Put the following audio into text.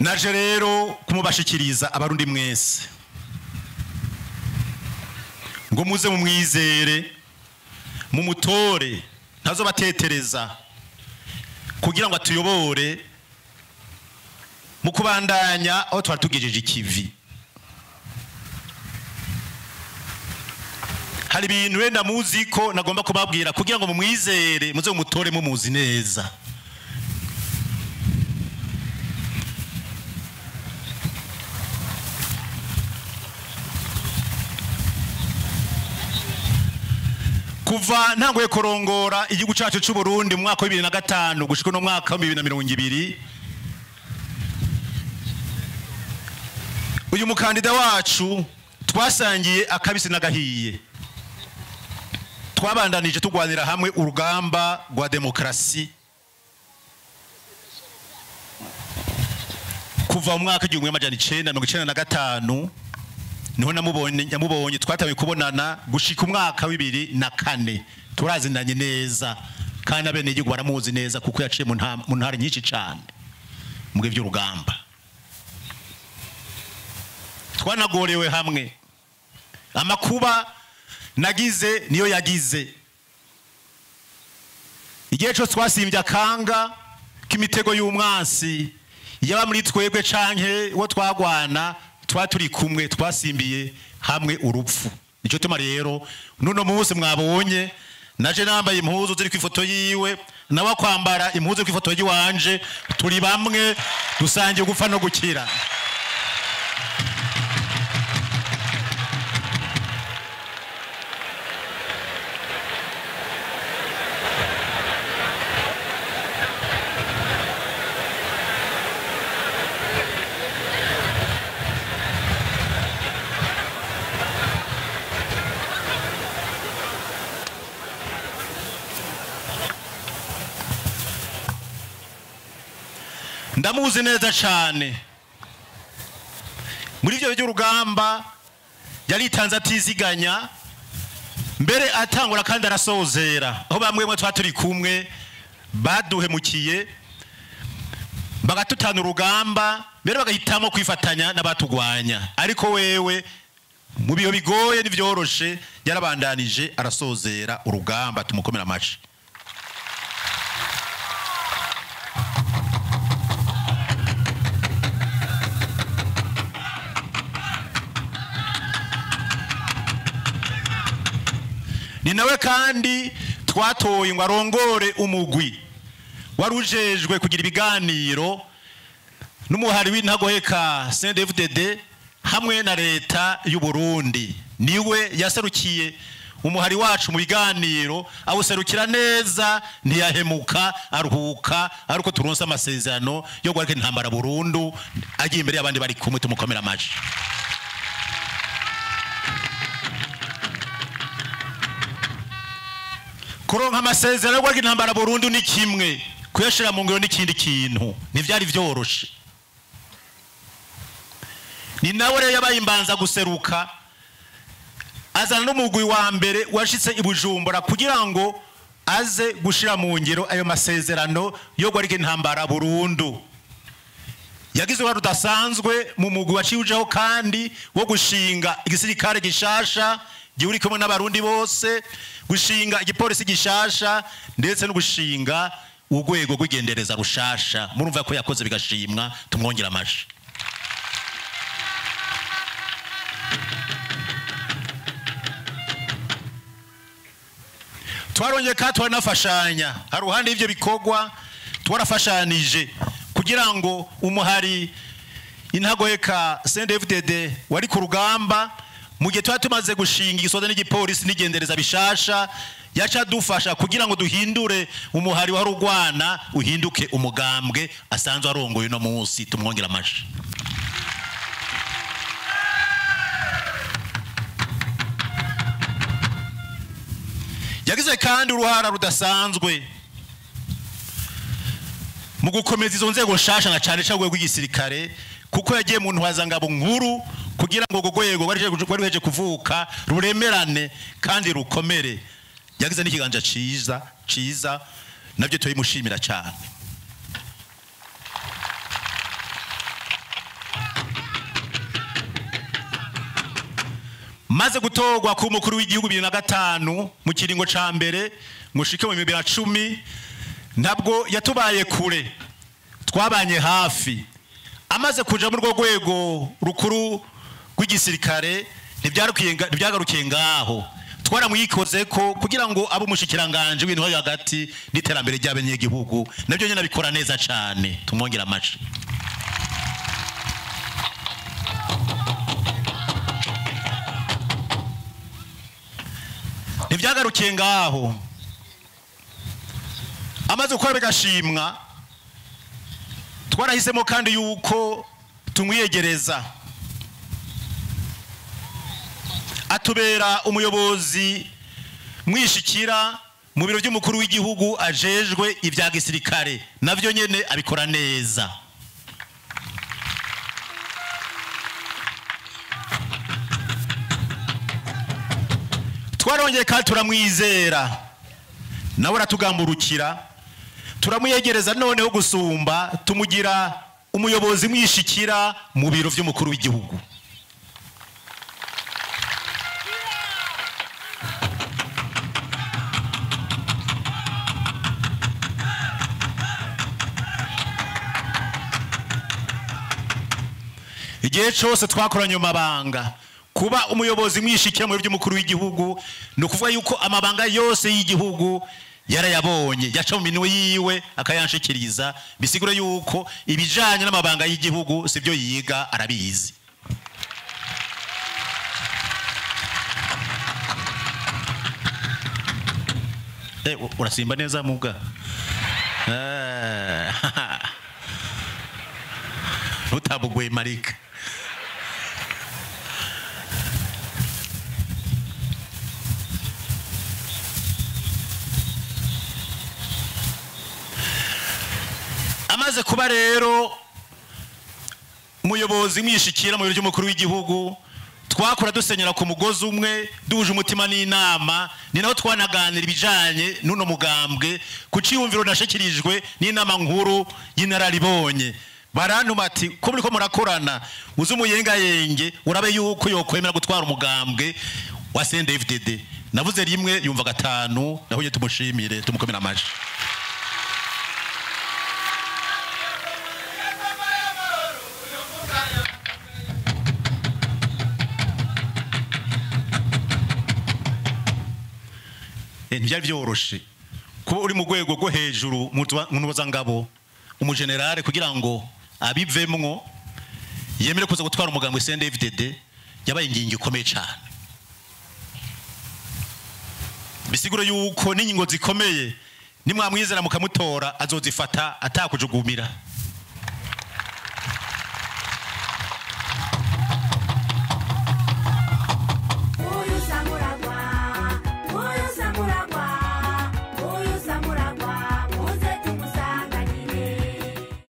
naje rero kumubashikiriza abarundi mwese ngo muze mumwizere mumutore ntazobatetereza kugira ngo atuyobore mu kubandanya aho twari tugejeje ikivi hari ibintu wenda muzi ko nagomba kubabwira kugira ngo mumwizere muze mumutore mumuzi neza kuva ntanguye kurongora igihugu cyacu cy'u Burundi mu mwaka wa bibiri na gatanu gushika no mwaka wa bibiri na mirongo ibiri uyu mukandida wacu twasangiye akabisi n'agahiye twabandanije turwanira hamwe urugamba rwa demokarasi kuva mu mwaka w'igihumbi n'amajana icenda mirongo icenda na gatanu niho namubonye nyamubonye twatangiye kubonana gushika umwaka w'ibiri na kane turazinanye neza kandi abenegihugu baramuzi neza kuko yaciye mu nta- mu ntara nyinshi cane mu bihe by'urugamba twanagorewe hamwe amakuba nagize niyo yagize igihe cyose twasimbye akanga k'imitego y'umwansi yaba muri twebwe canke uwo twagwana twa turi kumwe twasimbiye hamwe urupfu nicyo tuma rero nuno munsi mwabonye naje nambaye impuzu ziri ku ifoto yiwe nawe kwambara impuzu ziri ku ifoto yiwanje turi bamwe dusangiye gupfa no gukira ndamuzi neza cyane muri ibyo by'urugamba yaritanze atiziganya mbere atangura kandi arasozera aho bamwe mwe twa turi kumwe baduhemukiye bagatutana urugamba mbere bagahitamo kwifatanya n'abatugwanya ariko wewe mu bihe bigoye n'ibyoroshe yarabandanije arasozera urugamba tumukomera amashi ni nawe kandi twatoye ngo arongore umugwi wari ujejwe kugira ibiganiro n'umuhari w'intagoheka CNDD-FDD hamwe na leta y'u Burundi niwe yaserukiye umuhari wacu mu biganiro awuserukira neza ntiyahemuka aruhuka ariko turonse amasezerano yo guhagarika intambara burundu agiye imbere y'abandi bari kumwe tumukomera amaji kuronka amasezerano yo guhagarika intambara burundu ni kimwe kuyashira mu ngiro n'ikindi kintu ntivyari vyoroshe ni nawe rero yabaye imbanza guseruka azana n'umugwi wa mbere washitse i bujumbura kugira ngo aze gushira mu ngiro ayo masezerano yo guhagarika intambara burundu yagize uruhare rudasanzwe mu mugwi waciweho kandi wo gushinga igisirikare gishasha gihuri kumwe n'abarundi bose gushinga igipolisi gishasha ndetse no gushinga urwego rw'igendereza rushasha murumva ko yakoze bigashimwa tumwongera amashi twarongeye kandi turanafashanya hari uruhande y'ibyo bikorwa twarafashanije kugira ngo umuhari intagoheka CNDD-FDD wari ku rugamba mu gihe tuba tumaze gushinga igisoza n'igipolisi n'igendereza bishasha yaca dufasha kugira ngo duhindure umuhari wari urwana uhinduke umugambwe asanzwe arongoye uno munsi tumwongera amashi yagize kandi uruhara rudasanzwe mu gukomeza izo nzego nshasha na cyane cyane urwego rw'igisirikare kuko yagiye mu ntwazangabo nkuru kugira ngo urwo rwego rwari ruheje kuvuka ruremerane kandi rukomere yagize n'ikiganza ciza ciza nabyo turabimushimira cyane maze gutorwa ku mukuru w'igihugu bibiri na gatanu mu kiringo ca mbere mushike mu bibiri na cumi ntabwo yatubaye kure twabanye hafi amaze kuja muri urwo rwego rukuru rw'igisirikare ntibyarukiye nga- ntibyagarukiye ngaho twaramwikoze ko kugira ngo abe umushikiranganje w'ibintu byo hagati n'iterambere ry'abanyagihugu nabyo nyine abikora neza cyane tumwongera amaci ntibyagarukiye ngaho amaze gukora bigashimwa twarahisemo kandi yuko tumwiyegereza atubera umuyobozi mwishikira mu biro by'umukuru w'igihugu ajejwe ibya gisirikare navyo nyene abikora neza twarongeye kandi turamwizera nawe aratugamburukira turamwiyegereza noneho gusumba tumugira umuyobozi mwishikira mu biro by'umukuru w'igihugu igihe cyose twakoranye mu mabanga kuba umuyobozi mwishikira mu biro by'umukuru w'igihugu ni ukuvuga yuko amabanga yose y'igihugu yarayabonye yaca mu minwe yiwe akayanshikiriza bisigura yuko ibijanye n'amabanga y'igihugu sibyo yiga arabizi Eh, u- urasimba neza mubwa Eh, ntutabugwe marika amaze kuba rero umuyobozi mwishikira mu biro by'umukuru w'igihugu twakora dusenyera ku mugozi umwe duhuje umutima n'inama ni naho twanaganira ibijanye n'uno mugambwe ku ciyumviro nashikirijwe n'inama nkuru y'inararibonye barantuma ati ko muriko murakorana uzi umuyengayenge urabe yuko yokwemera gutwara umugambwe wa CNDD-FDD navuze rimwe yumva gatanu naho tumushimire tumukomera amashi Eh, ntibyari byoroshe kuba uri mu rwego rwo hejuru mu ntuzangabo umujenerale kugira ngo abivemwo yemere kuza gutwara umuganga wa CNDD-FDD yabaye ingingo ikomeye cyane bisigura yuko n'ingingo zikomeye nimwamwizera mukamutora azozifata atakujugumira